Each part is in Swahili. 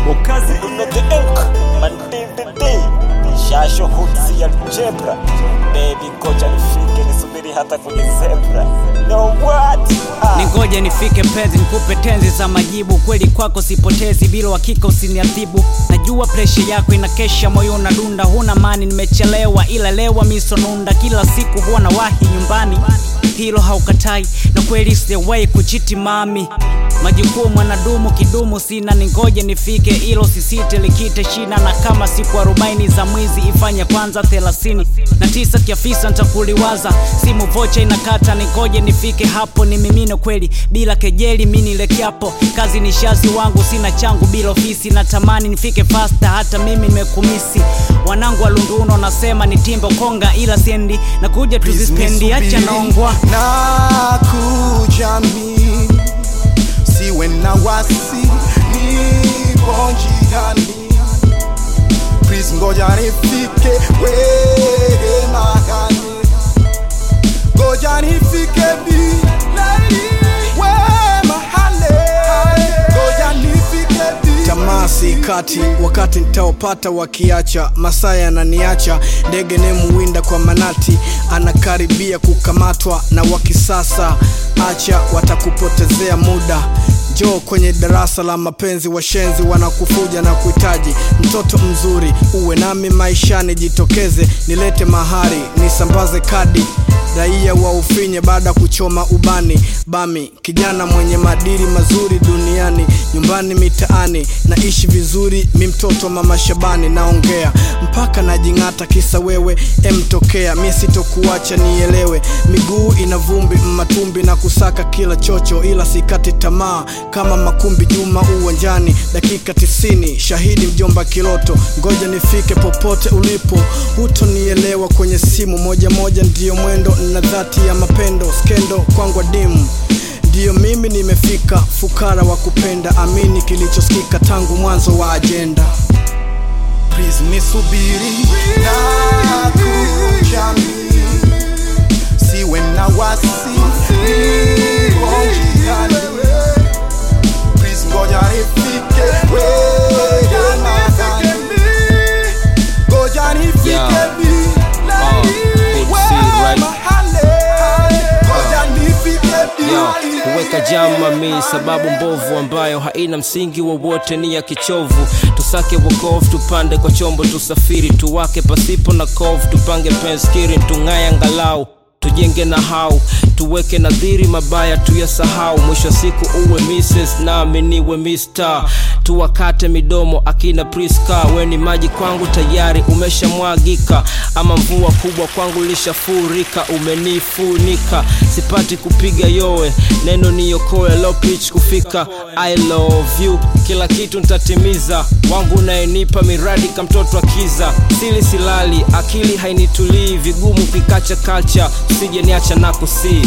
ukazi imete ink manddd shasho hutsi ya jebra baby koja nifike nisubiri hata kwenye zebra no what ah. ningoje nifike pezi nikupe tenzi za majibu kweli kwako sipotezi bila hakika usiniadhibu najua presha yako inakesha moyo unadunda huna mani nimechelewa ila lewa misonunda kila siku huwa na wahi nyumbani hilo haukatai na kweli sijawahi kuchiti mami majukumu mwanadumu kidumu sina ningoje nifike ilo sisite likite shina na kama siku arobaini za mwizi ifanye kwanza thelathini na tisa kiafisa ntakuliwaza simu vocha inakata ningoje nifike hapo ni mimino kweli bila kejeli mi nilekeapo kazi ni shazi wangu sina changu bila ofisi natamani nifike fasta hata mimi nimekumisi wanangu wa lunduno nasema ni timbo konga ila sendi na kuja tuzispendi acha naongwa na kujami siwe na wasi nipo njiani please ngoja nifike wewe mahali ngoja nifike bi we mahali ngoja nifike bi tamaa si kati wakati nitaopata wakiacha masaa yananiacha ndege nemuwinda kwa manati anakaribia kukamatwa na wakisasa acha watakupotezea muda njoo kwenye darasa la mapenzi washenzi wanakufuja na kuhitaji mtoto mzuri uwe nami maishani jitokeze nilete mahari nisambaze kadi raia wa ufinye baada ya kuchoma ubani bami kijana mwenye madiri mazuri duniani nyumbani mitaani naishi vizuri mi mtoto wa mama shabani naongea mpaka najing'ata kisa wewe emtokea mie sitokuacha nielewe miguu ina vumbi matumbi na kusaka kila chocho ila sikati tamaa kama makumbi juma uwanjani dakika tisini shahidi mjomba kiloto ngoja nifike popote ulipo hutonielewa kwenye simu moja moja ndiyo mwendo na dhati ya mapendo skendo kwangwa dimu ndiyo mimi nimefika fukara wa kupenda amini kilichosikika tangu mwanzo wa ajenda please nisubiri na kujami siwe na wasi nipo njiani please ngoja nifike wewe mahali ngoja nifike Yeah. bi Uh, good to see you, right? mahali ngoja nifike bi Yo, kuweka jama mi sababu mbovu ambayo haina msingi wowote ni ya kichovu tusake wokovu tupande kwa chombo tusafiri tuwake pasipo na kovu tupange penskiri tung'aye angalau tujenge na hau tuweke nadhiri mabaya tuyasahau mwisho wa siku uwe Mrs. nami niwe Mr. tuwakate midomo akina Priska weni maji kwangu tayari umeshamwagika ama mvua kubwa kwangu lishafurika umenifunika sipati kupiga yowe neno niokoe low pitch kufika I love you kila kitu ntatimiza wangu nayenipa miradi ka mtoto akiza sili silali akili hainitulii vigumu kikacha kalcha usije niacha na kusii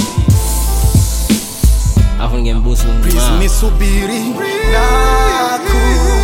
afu ningembusu please mmaa. nisubiri na kujami